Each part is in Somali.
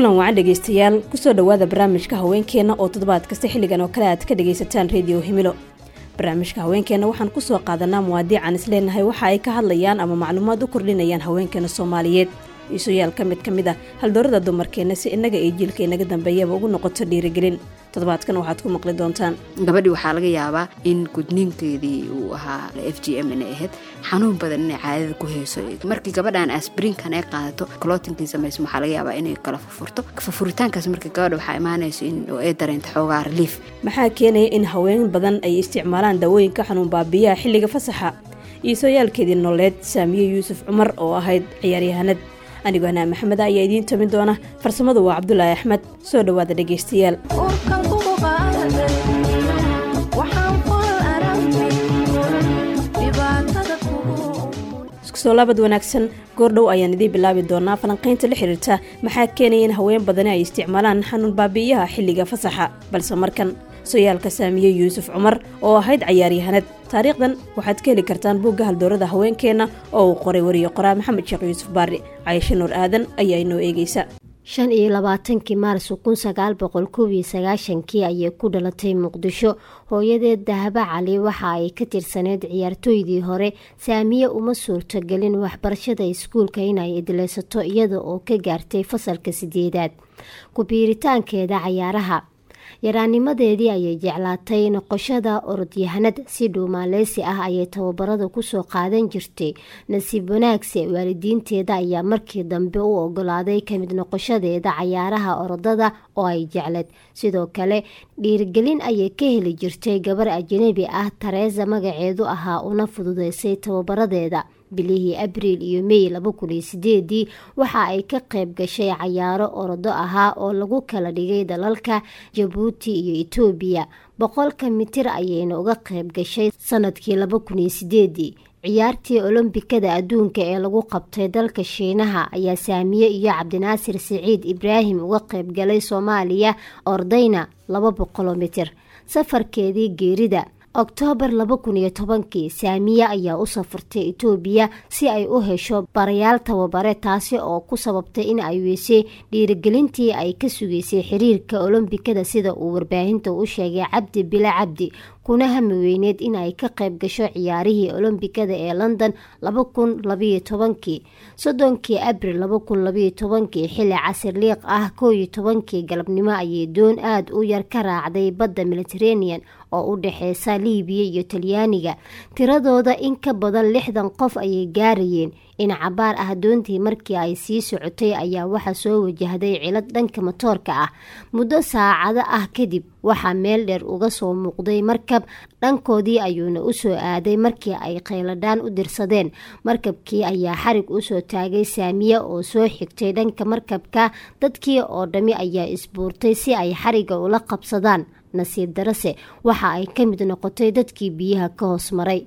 kulan wacan dhegaystayaal kusoo dhowaada barnaamijka haweenkeenna oo toddobaad kasta xilligan oo kale aad ka dhagaysataan rediyo himilo barnaamijka haweenkeenna waxaan kusoo qaadanaa muwaadiican isleenahay waxa ay ka hadlayaan ama macluumaad u kordhinayaan haweenkeena soomaaliyeed iisuyaal ka mid ka mid a haldoorada dumarkeenna si innaga iyo jiilka inaga dambeeyaba ugu noqoto dhiirigelin toddobaadkan waxaad ku maqli doontaan gabadhii waxaa laga yaabaa in gudniinkeedii uu ahaa f g m inay ahayd xanuun badan inay caadada ku heyso markii gabadhan asbrinkan ay qaadato clotinkii samayso waxaa laga yaabaa inay kala furfurto furfuritaankaas marka gabadha waxaa imaanayso in ay dareento xoogaa relief maxaa keenaya in haween badan ay isticmaalaan daawooyinka xanuun baabiyaha xilliga fasaxa iisooyaalkeedii nololeed saamiye yuusuf cumar oo ahayd ciyaaryahanad anigoo hanaa maxamed ayaa idiin tamin doona farsamadu waa cabdulaahi axmed soo dhowaada dhegaystayaal iskusoo laabad wanaagsan goordhow ayaan idiin bilaabi doonaa falanqaynta la xiriirta maxaa keenaya in haween badani ay isticmaalaan xanuun baabi'iyaha xilliga fasaxa balse markan soyaalka saamiye yuusuf cumar oo ahayd cayaaryahanad taariikhdan waxaad ka heli kartaan buugga haldoorada haweenkeenna oo uu qoray wariye qoraa maxamed sheekh yuusuf baari cayisho nuur aadan ayaa inoo eegeysa shan iyo labaatankii maarso kun sagaal boqol kow iyo sagaashankii ayay ku dhalatay muqdisho hooyadeed dahaba cali waxa ay ka tirsaneyd ciyaartooydii hore saamiye uma suurtogelin waxbarashada iskuulka inay idleysato iyada oo ka gaartay fasalka sideedaad ku-biiritaankeeda cayaaraha yaraanimadeedii ayay jeclaatay noqoshada orodyahanad si dhuumaaleysi ah ayay tababarada kusoo qaadan jirtay nasiib wanaagse waalidiinteeda ayaa markii dambe u ogolaaday kamid noqoshadeeda cayaaraha orodada oo ay jecleed sidoo kale dhiirigelin ayay ka heli jirtay gabar ajnabi ah tareesa magaceedu ahaa una fududeysay tababaradeeda bilihii abriil iyo mey laba kun iyo sideedii waxa ay ka qayb gashay cayaaro orodo ahaa oo lagu kala dhigay dalalka jabuuti iyo etoobiya boqolka mitir ayayna uga qayb gashay sanadkii laba kun iyo sideedii ciyaartii olombikada adduunka ee lagu qabtay dalka shiinaha ayaa saamiye iyo cabdinaasir siciid ibraahim uga qayb galay soomaaliya ordayna laba boqoloo mitir safarkeedii geerida oktoobar laba kun iyo tobankii saamiye ayaa u safartay etoobiya si ay u hesho barayaal tababare taasi oo ku sababtay in ay weysay dhiirigelintii ay ka sugeysay xiriirka olombikada sida uu warbaahinta u sheegay cabdi bile cabdi kuna hami weyneed in ay ka qayb gasho ciyaarihii olombikada ee london laba kun labayo tobankii soddonkii abril laba kun labayo tobankii xilli casir liiq ah koo iyo tobankii galabnimo ayay doon aada u yar ka raacday badda mediterranean oo u dhexeysa liibiya iyo talyaaniga tiradooda in ka badan lixdan qof ayay gaarayeen in cabaar ah doontii markii ay sii socotay ayaa waxaa soo wajahday cilad dhanka matoorka ah muddo saacado ah kadib waxaa meel dheer uga soo muuqday markab dhankoodii ayuuna usoo aaday markii ay kheyladhaan u dirsadeen markabkii ayaa xarig usoo taagay saamiye oo soo xigtay dhanka markabka dadkii oo dhammi ayaa isbuurtay si ay xariga ula qabsadaan nasiib darase waxa ay ka mid noqotay dadkii biyaha ka hoos maray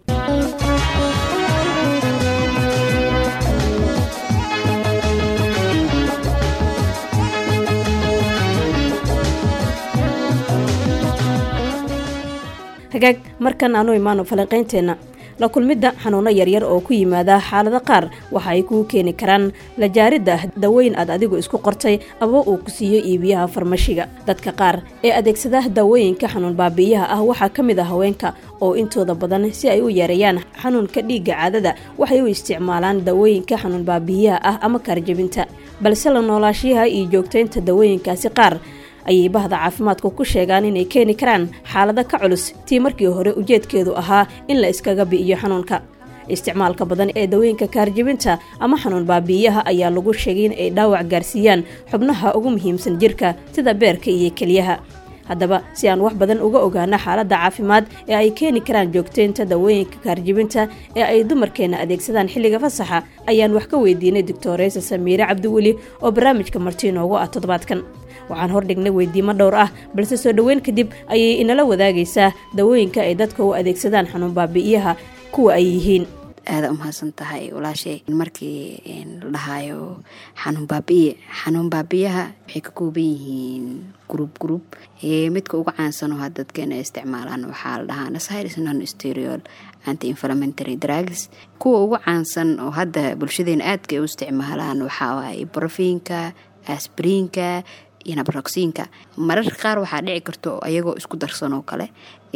hagaag markan aanu imaano falanqaynteenna la kulmidda xanuuno yaryar oo ku yimaada xaalado qaar waxa ay kuu keeni karaan la jaaridda daweyn aad adigu isku qortay aba uu ku siiyo iibiyaha farmashiga dadka qaar ee adeegsada daawooyinka xanuun baabi'iyaha ah waxaa ka mid a haweenka oo intooda badan si ay u yareeyaan xanuunka dhiigga caadada waxay u isticmaalaan daawooyinka xanuun baabi'iyaha ah ama kaarjabinta balse la noolaashiyaha iyo joogtaynta daawooyinkaasi qaar ayay bahda caafimaadku ku sheegaan inay keeni karaan xaalado ka culus tii markii hore ujeedkeedu ahaa in la iskaga bi'iyo xanuunka isticmaalka badan ee dawooyinka kaarjibinta ama xanuun baabi'iyaha ayaa lagu sheegay in ay dhaawac gaarsiiyaan xubnaha ugu muhiimsan jirka sida beerka iyo keliyaha haddaba si aan wax badan uga ogaano xaaladda caafimaad ee ay keeni karaan joogteynta dawooyinka kaarjibinta ee ay dumarkeenna adeegsadaan xilliga fasaxa ayaan wax ka weydiinay doctoreysa samiire cabdiweli oo barnaamijka marti inoogu ah toddobaadkan waxaan hordhignay weydiimo dhowr ah balse soo dhoweyn kadib ayay inala wadaagaysaa dawooyinka ay dadka u adeegsadaan xanuun baabi'iyaha kuwa ay yihiin aada umahadsan tahay walaashay markii la dhahaayo xanuun baabiye xanuun baabiyaha waxay ka kooban yihiin group group midka ugu caansanoo ha dadkeena isticmaalaan waxaa la dhahaa nasairis non stereol anti inflamentary drugs kuwa ugu caansan oo hadda bulshadeena aadka ay u isticmaalaan waxaa waaye brofiinka asbriinka iyo nabroxiinka mararka qaar waxaa dhici karto ayagoo isku darsanoo kale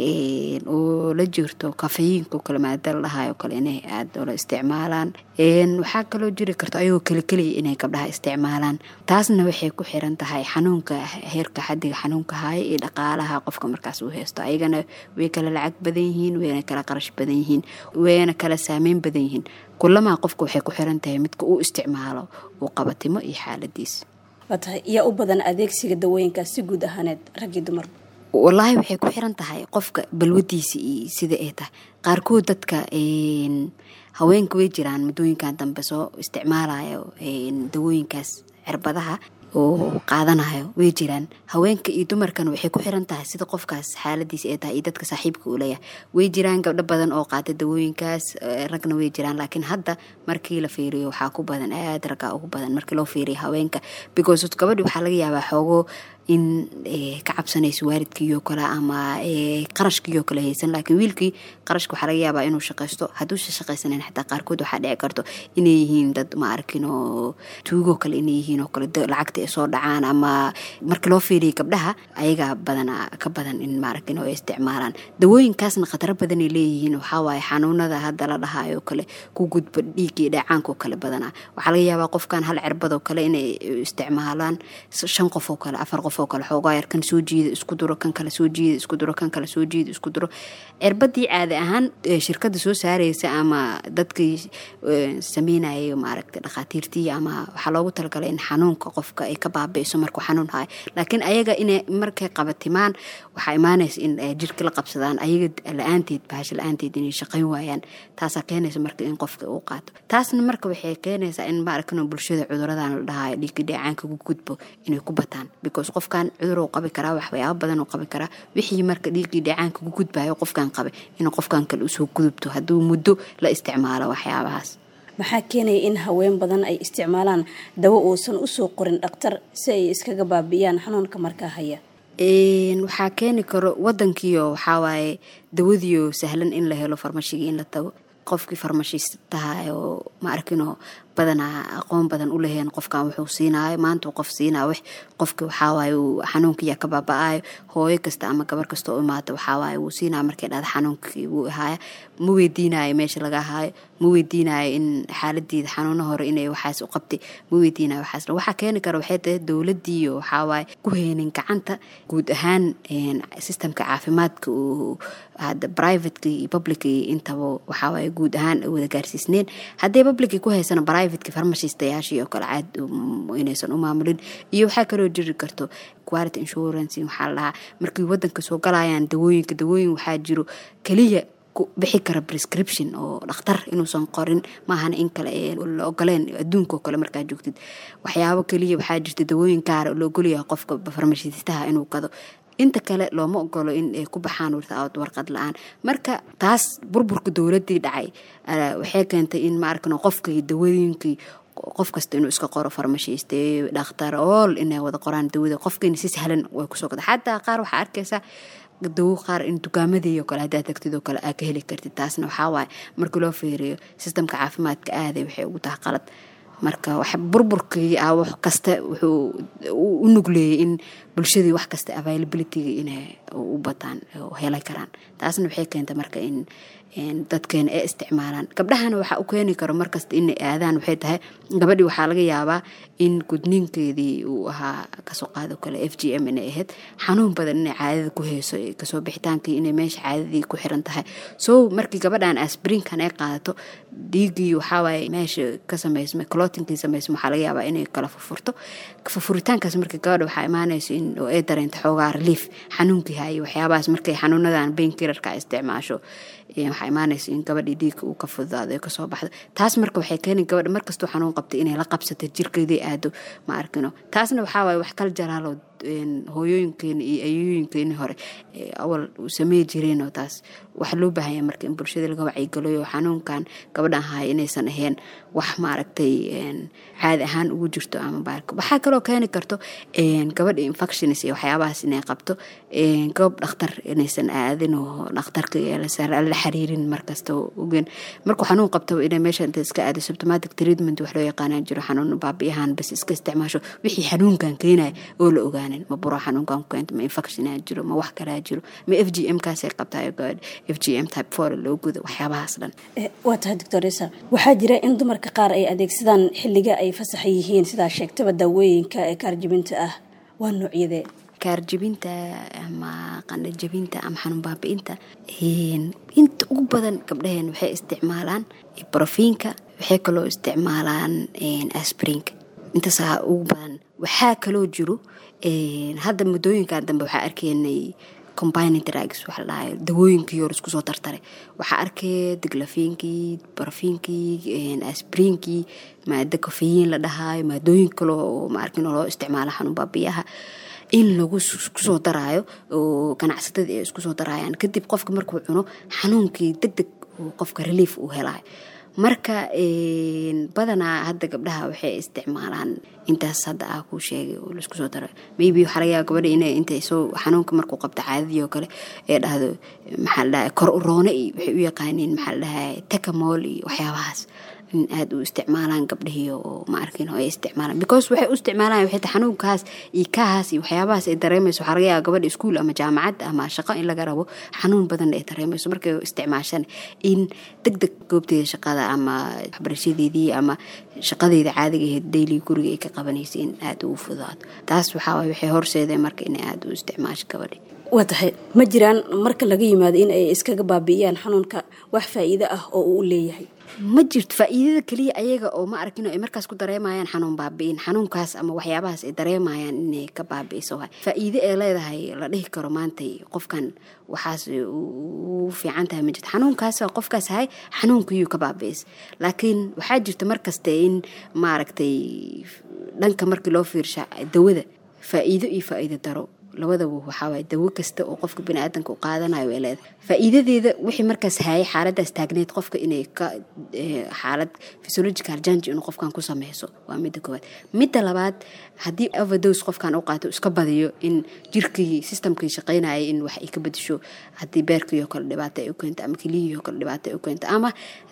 oo la jirto kafeyiinka oo kale maada la dhahayo kale inay aada ola isticmaalaan waxaa kaloo jiri karto ayagoo keli keliya inay gabdhaha isticmaalaan taasna waxay ku xiran tahay xanuunka heerka xadiga xanuunka haya iyo dhaqaalaha qofka markaas uu haysto ayagana way kala lacag badan yihiin wayna kala qarash badan yihiin wayna kala saameyn badan yihiin kulamaa qofka waxay ku xiran tahay midka uu isticmaalo uu qabatimo iyo xaaladiis tahay yaa u badan adeegsiga dawooyinkaas si guud ahaaneed raggii dumar wallaahi waxay ku xiran tahay qofka balwadiisa iyo sida ay tahay qaarkood dadka haweenka way jiraan muddooyinkan dambe soo isticmaalayo dawooyinkaas cirbadaha oo qaadanayo way jiraan haweenka iyo dumarkana waxay ku xiran tahay sida qofkaas xaaladiisa ay tahay iyo dadka saaxiibka uu leeyahay way jiraan gabdho badan oo qaata dawooyinkaas ragna way jiraan laakiin hadda markii la fiiriyo waxaa ku badan aada raggaa ugu badan markii loo fiiriyo haweenka because gabadhi waxaa laga yaabaa xoogo in ka cabsanayso waalidkiioo kale ama qarashkiioo kale haysan laakiin wiilkii qarashka waxaa laga yaabaa inuu shaqaysto hadduusa shaqaysanan xataa qaarkood waxaa dhici karto inay yihiin dad ma arkin oo tuugoo kale inay yihiin oo kale lacagta ay soo dhacaan ama marka loo fiiriya gabdhaha ayagaa badana ka badan in maarkin oo ay isticmaalaan dawooyinkaasna khataro badanay leeyihiin waxawaaye xanuunada hadda la dhahayo kale ku gudba dhiiggii dhacaankaoo kale badanaa waxaa laga yaabaa qofkan hal cirbadoo kale inay isticmaalaan shan qof oo kale afar qof oo kale xoogaa yar kan soo jiida isku duro kan kale soo jiida isku duro kan kale soo jiida isku duro cirbadii caadi ahaan shirkada soo saareysa ama dadkii sameynayay maaragta dhakhaatiirtii ama waxaa loogu talagalay in xanuunka qofka ay ka baabi'iso markuu xanuun hayo laakiin ayaga inay markay qabatimaan waxaa imaanaysa in jirka la qabsadaan ayaga la-aanteed bahasha la-aanteed inay shaqayn waayaan taasaa keenaysa marka in qofka uu qaato taasna marka waxay keenaysaa in maaragtano bulshada cuduradan la dhahayo dhiigga dheecaanka ku gudbo inay ku bataan because qofkan cudur qabi karaa waxyaabo badan uu qabi karaa wixii marka dhiiggii dheecaanka ku gudbayo qofkan qabay inuu qofkan kale usoo gudubto hadduu muddo la isticmaalo waxyaabahaas maxaa keenaya in haween badan ay isticmaalaan dawo uusan usoo qorin dhakhtar si ay iskaga baabi'iyaan xanuunka markaa haya waxaa keeni karo wadankiio waxawaaye dawadiio sahlan in la helo farmashigii in la tago qofkii farmashistahay oo ma arkinoo badanaa aqoon badan u leheen qofkan wuxuu siinaayo maanta qof siinaa w qofki waxaawaay xanuunkiiyaa ka baaba-ayo hooyo kasta ama gabar kasta oo imaata waxaawaay wuu siinaya markay dhahda xanuunkii wuu ahaaya ma weydiinayo meesha laga ahaayo ma weydiinayo in xaaladiida xanuuno hore inay waxaas u qabtay ma weydiinayo waxaas waxaa keeni kara waxay tahay dowladiiyo waxaawaay ku heynin gacanta guud ahaan sistemka caafimaadka uu hadda privateka iyo publica intaba waxaawaay guud ahaan wada gaarsiisneen hadday publica ku haysana privateki farmashistayaashii oo kale caad inaysan u maamulin iyo waxaa kaloo jiri karto quality insurance waxaa la dhahaa markay wadanka soo galayaan dawooyinka dawooyin waxaa jiro keliya bixi kara prescription oo dhakhtar inuusan qorin maahana in kale la ogoleen adduunka oo kale markaa joogtid waxyaabo keliya waxaa jirta dawooyin gaara la ogolyaha qofka farmashistaha inuu gado inta kale looma ogolo in ay ku baxaan warqad la-aan marka taas burburka dowladii dhacay waxay keentay in maarkan qofkii dawooyinkii qof kasta inuu iska qoro farmashiiste dhakhtar ool inay wada qoraan dawada qofkiina si sahlan way kusoo gada xataa qaar waxaa arkaysaa dawo qaar in dukaamadii kale haddaa tagtid oo kale aa ka heli kartid taasna waxaawaay marka loo feeriyo sistamka caafimaadka aaday waxay ugu tahay qalad marka wax burburkii ah wax kasta wuxuu u nugleeyay in bulshadii wax kasta availabilityga inay u bataan oo heli karaan taasna waxay keenta marka in dadkeena ay isticmaalaan gabdhahana waxaa u keeni karo markasta inay aadaan waxay tahay gabadhii waxaa laga yaabaa in gudniinkeedii uu ahaa kasoo qaado kale f g m inay ahayd xanuun badan inay caadada ku heyso kasoo bixitaankii inay meesha caadadii ku xiran tahay so markii gabadhan asbrinkan ay qaadato dhiiggii waxaawaay meesha ka sameysmay clotinkii sameysma waxaa laga yaabaa inay kala furfurto furfuritaankaas markii gabadha waxaa imaanaysa in oo ay dareento xoogaa relief xanuunkii hayo waxyaabahaas markay xanuunadan bainkillarka isticmaasho waxaa imaanaysa in gabadhii dhiigka uu ka fududaado kasoo baxdo taas marka waxay keeni gabadha markastoo xanuun qabtay inay la qabsato jirkeedii aado ma arkino taasna waxaawaay wax kala jaraaloo hooyooyinkeena iyo ayooyinkeeni hore awal samey jireen oo taas waxaa loo baahanya marka in bulshada laga wacyigalayo xanuunkan gabadhan haya inaysan ahayn wax maaragtay caadi ahaan ugu jirto ama baalka waxaa kaloo keeni karto gabadha infections iyo waxyaabahaas inay qabto gabab dhakhtar inaysan aadin oo dhakhtarka la xiriirin markasta ogen markuu xanuun qabto inay meesha inta iska aado symptomatic treatment wax loo yaqaanaan jiro xanuun baabiyahan bas iska isticmaasho wixii xanuunkan keenaya oo la ogaanin ma buro xanuunkan ku keento ma infection aa jiro ma wax kalaa jiro ma f g m kaasay qabtayo gabadh f g m type four loo gudo waxyaabahaas dhan waa tahay doctoresa waxaa jira in dumarka qaar ay adeegsadaan xilliga ay fasaxa yihiin sidaa sheegtaba daawooyinka ee kaarjibinta ah waa noocyadee kaarjibinta ama qandhajabinta ama xanuun baabi-inta inta ugu badan gabdhaheen waxay isticmaalaan brofiinka waxay kaloo isticmaalaan asbrinka intaasaa ugu badan waxaa kaloo jiro hadda muddooyinkan dambe waxaa arkaynay combining drugs waxa la dhahay dawooyinkii hor isku soo tartaray waxaa arkaya diglafiinkii barafiinkii asbriinkii maada kofeyiin la dhahaayo maadooyin kale oo maarkin loo isticmaalo xanuun baabiyaha in lagu kusoo daraayo oo ganacsatadii ay isku soo daraayaan kadib qofka markuu cuno xanuunkii deg deg uu qofka relief uu helayo marka badanaa hadda gabdhaha waxay isticmaalaan intaas hadda ah kuu sheegay oo laisku soo daro maybe waxaa laga yaaba gabadha inay intay soo xanuunka markuu qabta caadadii oo kale ee dhahdo maxaa la dhahay kor uroone iyo waxay u yaqaaniin maxaa la dhahay tekamool iyo waxyaabahaas in aada u isticmaalaan gabdhihii oo ma arkin oo ay isticmaalaan because waxay u isticmaalaan waxay tahay xanuunkaas iyo kahaas iyo waxyaabahaas ay dareemayso waxaa laga yaaba gabadha iskuul ama jaamacad ama shaqo in laga rabo xanuun badan ay dareemayso markay isticmaashaan in deg deg goobteeda shaqada ama waxbarashadeedii ama shaqadeeda caadiga ahayd daily guriga ay ka qabanaysa in aada ugu fudaato taas waxaa waay waxay horseedeen marka inay aada u isticmaasho gabadhi waa tahay ma jiraan marka laga yimaado in ay iskaga baabi'iyaan xanuunka wax faa'iido ah oo uu leeyahay ma jirto faa-iidada keliya ayaga oo ma arkin ay markaas ku dareemayaan xanuun baabi'in xanuunkaas ama waxyaabahaas ay dareemayaan inay ka baabi'iso faa-iide ee leedahay la dhihi karo maantay qofkan waxaas u fiican tahay ma jirto xanuunkaas qofkaas ahay xanuunkiyuu ka baabi'is laakiin waxaa jirta markaste in maaragtay dhanka markii loo fiirsha dawada faa-iido iyo faa-iido daro labadaba waxaawaay dawo kasta oo qofka baniaadanka u qaadanayo way leedahay faa-iidadeeda wixii markaas hayay xaaladaas taagneyd qofka inay ka xaalad physiological jange inuu qofkan ku sameyso waa midda koowaad midda labaad haddii overdos qofkan u qaato iska badiyo in jirkii systemkii shaqeynaya in wax ay ka bedisho haddii beerkiioo kale dhibaato ay u keento ama keliyihioo kale dhibaato ay u keento ama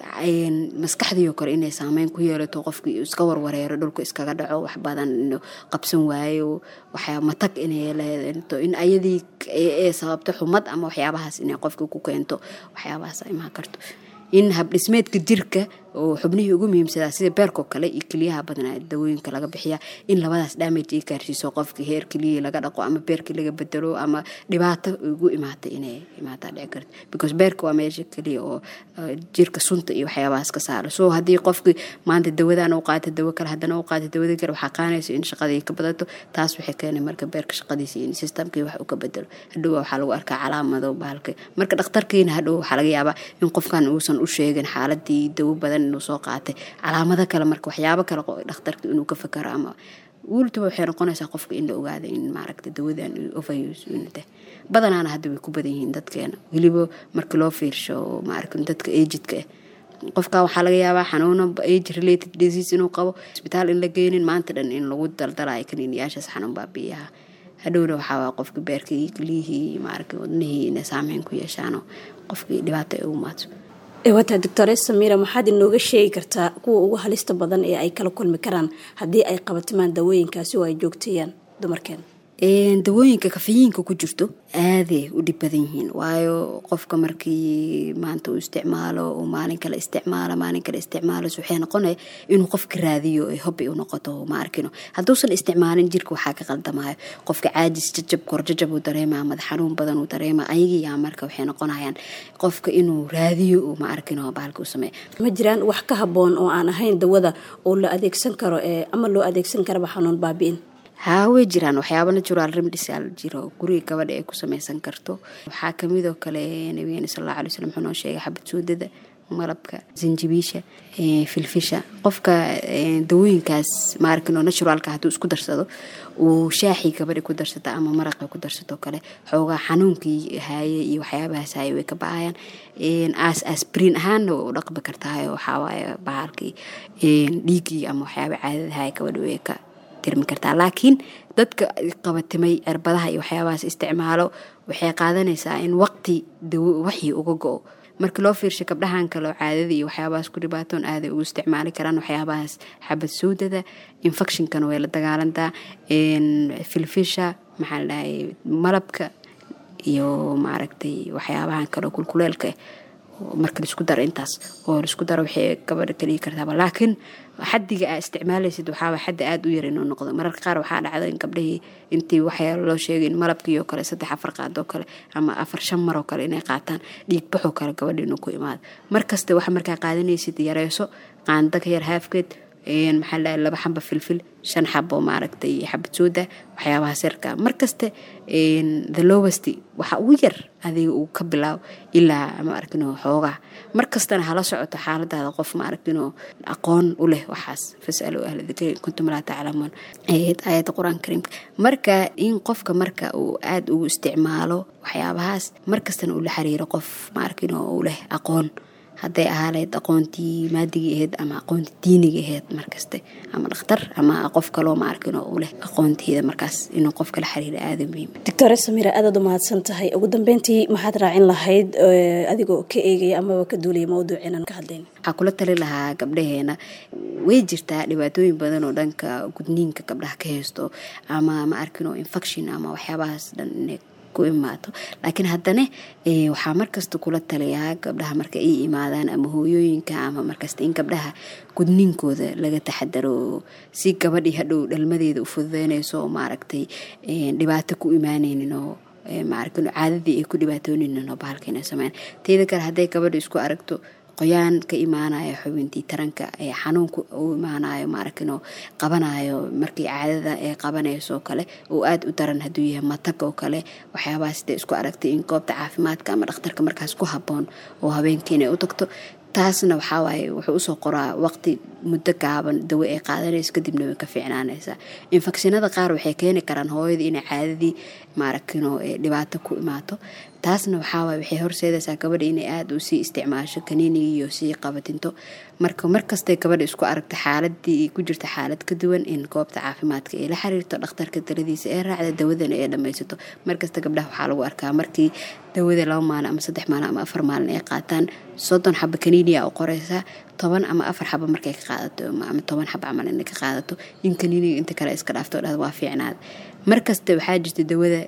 maskaxdiioo kale inay saameyn ku yeelato qofkii iska warwareero dhulka iskaga dhaco wax badan inuu qabsan waayo waxyaa matag inay leedato in ayadii ee sababto xumad ama waxyaabahaas inay qofka ku keento waxyaabahaas imaan karto in habdhismeedka jirka oo xubnihii ugu muhiimsadaa sida beerkoo kale iyo keliyaha badnaa dawooyinka laga bixiya in labadaas damage ay gaarsiiso qofkii heer keliyihii laga dhaqo ama beerkii laga bedelo ama dhibaato ugu imaata inay imaataa dhici karto because beerka waa meesha keliya oo jirka sunta iyo waxyaabahaas ka saaro so haddii qofkii maanta dawadaan u qaata dawo kale haddana u qaata dawada kale waxaa qaanayso in shaqadii ka badato taas waxay keenay marka beerka shaqadiisa in systemkii wax uu ka bedelo hadhow waxaa lagu arkaa calaamado bahalka marka dhakhtarkiina hadhow waxaa laga yaabaa in qofkan uusan u sheegin xaaladii dawo badan inuu soo qaatay calaamado kale marka waxyaabo kale dhakhtarka inuu ka fakaro ama wultuba waxay noqonaysaa qofka in la ogaada in maaragta dawadan overuse unata badanaana hadda way ku badan yihiin dadkeena weliba marka loo fiirsho maaragta dadka agidka ah qofka waxaa laga yaabaa xanuuno age related disease inuu qabo isbitaal in la geynin maanta dhan in lagu daldalayo kaniiniyaashaas xanuun baabiyaha hadhowna waxaa qofka beerkii keliyihii maaragta wadnihii inay saameyn ku yeeshaano qofkii dhibaato ay ugu maato wata doctore samira maxaad inooga sheegi kartaa kuwa ugu halista badan ee ay kala kulmi karaan haddii ay qabatimaan dawooyinkaasi oo ay joogteeyaan dumarkeena dawooyinka kafayiinka ku jirto aaday u dhib badan yihiin waayo qofka markii maanta uu isticmaalo uu maalin kale isticmaalo maalin kale isticmaalo waxay noqonaya inuu qofka raadiyo hobi u noqoto ma arkino hadduusan isticmaalin jirka waxaa ka qaldamayo qofka caajis jajab korjajab uu dareema madax xanuun badan uu dareema ayagiyaa marka waxay noqonayaan qofka inuu raadiyo uu ma arkino bahalka u sameeya ma jiraan wax ka haboon oo aan ahayn dawada oo la adeegsan karo ama loo adeegsan karaba xanuun baabi'in haa way jiraan waxyaaba natural remedical jiro guriga gabadha ay ku sameysan karto waxaa kamidoo kale nabigeena sal alla alay slam wuxuu noo sheegay xabad soodada malabka zanjibiisha filfisha qofka dawooyinkaas maarkino naturalka hadduu isku darsado uu shaaxii gabadhi ku darsata ama maraqi ku darsato kale xoogaa xanuunkii haaye iyo waxyaabahaas haaye way ka ba-ayaan as asbriin ahaanna way u dhaqbi kartahayo waxaawaay bahalkii dhiiggii ama waxyaaba caadada haaye gabadhi way ka tirmi kartaa laakiin dadka qabatimay cirbadaha iyo waxyaabahaas isticmaalo waxay qaadanaysaa in waqti dawo waxii uga go-o markii loo fiirshay gabdhahan kaleo caadada iyo waxyaabahaas ku dhibaatoon aaday ugu isticmaali karaan waxyaabahaas xabad sowdada infectionkana way la dagaalantaa filfisha maxaa la dhahay malabka iyo maaragtay waxyaabahan kaleo kulkuleelka marka laisku daro intaas oo laisku daro waxay gabadha kaligi kartaaba laakiin xadiga aa isticmaalaysid waxaaba xaddi aada u yar inuu noqdo mararka qaar waxaa dhacda in gabdhahii intii waxyaalo loo sheegay in malabkiioo kale saddex afar qaadoo kale ama afar shan maroo kale inay qaataan dhiigbaxoo kale gabadha inuu ku imaado markaste waxa markaa qaadanaysid yareyso qaanda ka yar haafkeed maxaa la laba xaba filfil shan xabo maaragtay xabad sooda waxyaabaha sirka markaste the lowest waxa ugu yar adiga uu ka bilaabo ilaa ma arkino xoogaa markastana hala socoto xaaladaada qof ma arkino aqoon u leh waxaas fasalu ahla dikri kuntum laa taclamuun aayadda qur-aanka kariimka marka in qofka marka uu aada ugu isticmaalo waxyaabahaas markastana uu la xiriiro qof ma arkino uu leh aqoon hadday ahaaleyd aqoontii maadigii ahayd ama aqoontii diiniga ahayd markaste ama dhakhtar ama qof kaloo ma arkinoo u leh aqoonteeda markaas inuu qofka la xiriira aada muhiim doctore samira aadaad u mahadsan tahay ugu dambeyntii maxaad raacin lahayd adigoo ka eegaya amaba ka duulaya mawduuciinan ka hadlayn waxaa kula tali lahaa gabdhaheena way jirtaa dhibaatooyin badan oo dhanka gudniinka gabdhaha ka haysto ama ma arkinoo infection ama waxyaabahaas dhan inay ku imaato laakiin haddana waxaa markasta kula taliyaa gabdhaha marka ay imaadaan ama hooyooyinka ama markasta in gabdhaha gudniinkooda laga taxadaro si gabadhii hadhow dhalmadeeda u fududeynayso oo maaragtay dhibaato ku imaaneynin oo maaragtay caadadii ay ku dhibaatooneynin oo bahalka inay sameyn teeda kale hadday gabadha isku aragto qoyaan ka imaanayo xubintii taranka ee xanuunka u imaanayo maaragtino qabanayo markii caadada ee qabanayso kale oo aada u daran hadduu yahay matag oo kale waxyaabahaas dee isku aragtay in goobta caafimaadka ama dhakhtarka markaas ku habboon oo habeenkii inay u tagto taasna waxaa waaye wuxuu usoo qoraa waqti muddo gaaban dawo ay qaadanayso kadibna way ka fiicnaanaysaa infekshinada qaar waxay keeni karaan hooyadii inay caadadii maaragtino dhibaato ku imaato taasna waxaawaay waxay horseedaysaa gabadha inay aada u sii isticmaasho kaniinigii iyo sii qabatinto marka markastay gabadha isku aragto xaaladii ku jirta xaalad ka duwan in goobta caafimaadka ay la xiriirto dhakhtarka daladiisa ee raacda dawadana ee dhammaysato markasta gabdhaha waxaa lagu arkaa markii dawada laba maalin ama saddex maalin ama afar maalin ay qaataan soddon xaba kaniiniya u qoreysaa toban ama afar xaba markay ka qaadato ama toban xaba camal inay ka qaadato in kaniiniga inta kale iska dhaafto dhahda waa fiicnaada markasta waxaa jirta dawada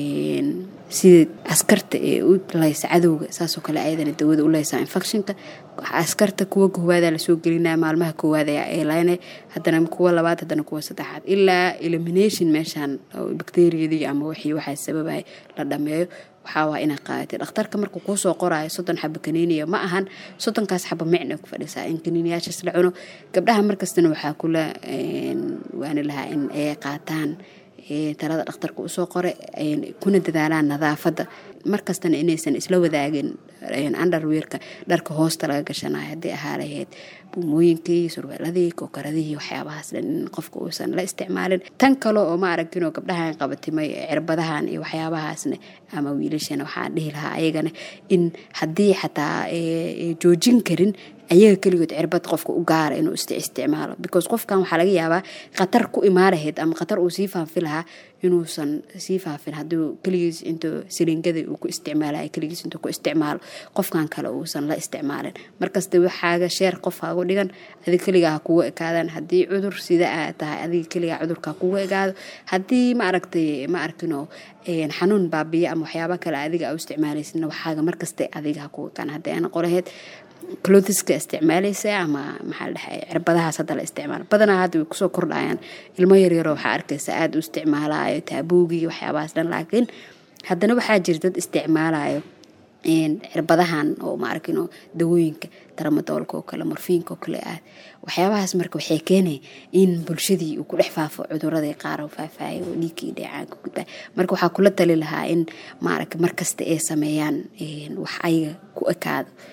sida askarta ee u laysa cadowga saasoo kale ayadana dawada u leysaa infectionka askarta kuwa koowaada lasoo gelinaya maalmaha koowaad ayaa eelayna haddana kuwa labaad haddana kuwa saddexaad ilaa elimination meeshaan bacteriyadii ama wixii waxaa sababaya la dhameeyo waxaawaa inaa qaadatay dhakhtarka markuu kuusoo qoraayo soddon xaba kaniiniya ma ahan soddonkaas xaba micna ku fadhisaa in kaniiniyaashaas la cuno gabdhaha markastana waxaa kula waani lahaa in ay qaataan talada dhakhtarka usoo qore kuna dadaalaan nadaafadda markastana inaysan isla wadaagin underweerka dharka hoosta laga gashanayo hadday ahaa lahayd buumooyinkii surweeladii kookaradihii waxyaabahaas dhan in qofka uusan la isticmaalin tan kale oo ma aragtinoo gabdhahan qabatimay cirbadahan iyo waxyaabahaasna ama wiilashana waxaan dhihi lahaa ayagana in haddii xataa joojin karin ayaga keligood cirbad qofka u gaara inuu isticmaalo because qofkan waxaa laga yaabaa khatar ku imaanahayd ama khatar uu sii faafi lahaa inuusan sii faafin haduu keligiis intuu siliingada uu ku isticmaalayo keligiis intuu ku isticmaalo qofkan kale uusan la isticmaalin markasta waxaaga sheer qof hagu dhigan adiga keligaa ha kugu ekaadaan haddii cudur sida aa tahay adiga keligaa cudurka kugu egaado haddii ma aragtay ma arkino xanuun baabiya ama waxyaaba kale adiga u isticmaalaysidna waxaaga markasta adiga ha kugu ekaan haddii aana qoraheyd clothiska isticmaalaysa ama maxaa dhahay cirbadahaas hadda la isticmaalo badanaa hadda way kusoo kordhayaan ilmo yaryaroo waxaa arkaysa aada u isticmaalayo taabuugii waxyaabahaas dhan laakiin haddana waxaa jira dad isticmaalayo cirbadahan oo maaragino dawooyinka daramadoolka oo kale morfiinka oo kale ah waxyaabahaas marka waxay keenay in bulshadii uu ku dhex faafo cuduradii qaar oo faafaayo oo dhiiggii dheecaanka gudbaa marka waxaa kula tali lahaa in maaragta markasta ay sameeyaan wax ayaga ku ekaado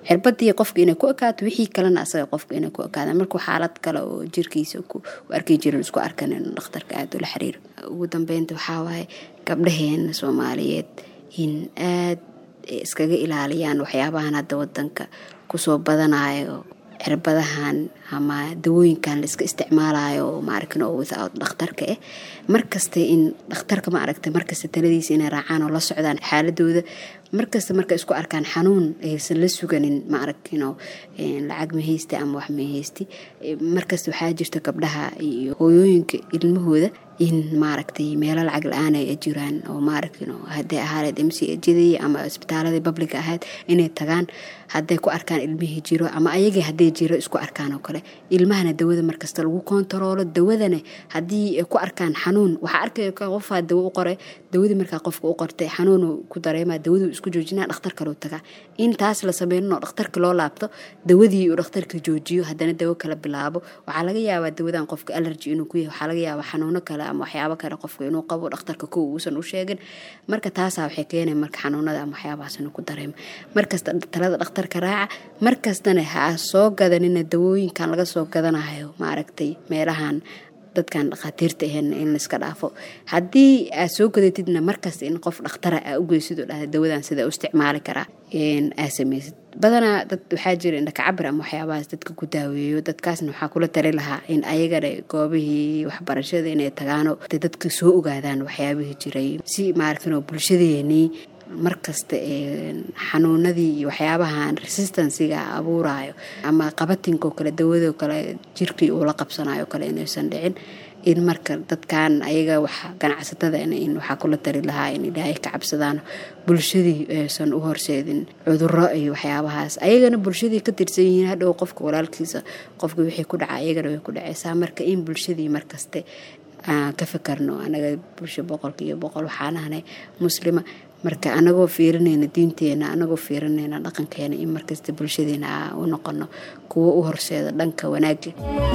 cirbadii qofka inay ku ekaato wixii kalena asaga qofka inay ku ekaadaan markuu xaalad kale oo jirkiisa ku arki jirin isku arkan inuu dhakhtarka aada ula xiriiro ugu dambeynta waxaa waaye gabdhaheena soomaaliyeed in aad iskaga ilaaliyaan waxyaabahan hadda wadanka kusoo badanayo cirbadahan ama dawooyinkan la iska isticmaalayo maaragtin oo without dhakhtarka ah markasta in dhakhtarka ma aragtay markasta taladiisa inay raacaan oo la socdaan xaaladooda markasta markay isku arkaan xanuun aysan la suganin ma aragtino lacag mahaysti ama wax mahaysti markasta waxaa jirta gabdhaha iyo hooyooyinka ilmahooda in maaragtay meelo lacag la-aan ay jiraan oo maaragtino hadday ahaaneed mc jadii ama isbitaaladii babliga ahayd inay tagaan hadday ku arkaan ilmihii jiro ama ayagii hadday jiro isku arkaan oo kale ilmahana dawada markasta lagu kontaroolo dawadana haddii ay ku arkaan xanuun waxaa arkay qofaa dawo u qoray dawadii markaa qofka u qortay xanuun ku dareema dawaduu isku joojinaa dhakhtar kaleu tagaa in taas la sameynoo dhakhtarka loo laabto dawadii uu dhakhtarka joojiyo haddana dawo kala bilaabo waxaa laga yaabaa dawadan qofka alergy inuu ku yahay waxaa laga yaabaa xanuuno kale ama waxyaabo kale qofka inuu qabo dhakhtarka kow uusan u sheegin marka taasaa waxay keenay marka xanuunada ama waxyaabahaas inuu ku dareemo markasta talada dhakhtarka raaca markastana ha soo gadanina dawooyinkan laga soo gadanayo maaragtay meelahan dadkan dhakhaatiirta ahayn in laiska dhaafo haddii aad soo gadatidna markasta in qof dhakhtara aa u geysid oo dhahda dawadan sida u isticmaali karaa aa sameysid badanaa dad waxaa jira indhakacabir ama waxyaabahaas dadka ku daaweeyo dadkaasna waxaa kula tali lahaa in ayagana goobihii waxbarashada inay tagaano dadka soo ogaadaan waxyaabihii jiray si maaragtino bulshadeenii markasta xanuunadii iyo waxyaabahan resistansiga abuurayo ama qabatinko kale dawado kale jirkii uu la qabsanayo kale inaysan dhicin in marka dadkan ayaga wax ganacsatada in waxaa kula tali lahaa in ilaahay ka cabsadaan bulshadii aysan u horseedin cuduro iyo waxyaabahaas ayagana bulshadii ka tirsan yihiin hadhow qofka walaalkiisa qofka wixii ku dhaca ayagana way ku dhaceysaa marka in bulshadii markaste aan ka fikarno anaga bulsho boqolkiiyo boqol waxaan ahnay muslima marka anagoo fiirinayna diinteena anagoo fiirinayna dhaqankeena in markasta bulshadeena aa u noqono kuwo u horseeda dhanka wanaaga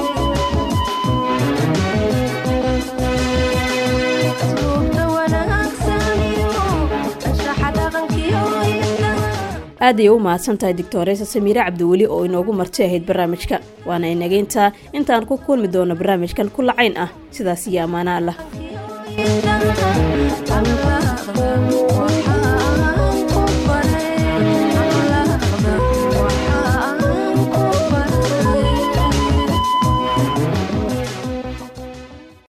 aad ayay u mahadsantahay doctoresa samiire cabdiweli oo inoogu marti ahayd barnaamijka waana inageyntaa intaan ku kulmi doono barnaamijkan ku lacayn ah sidaas iyo ammaano allah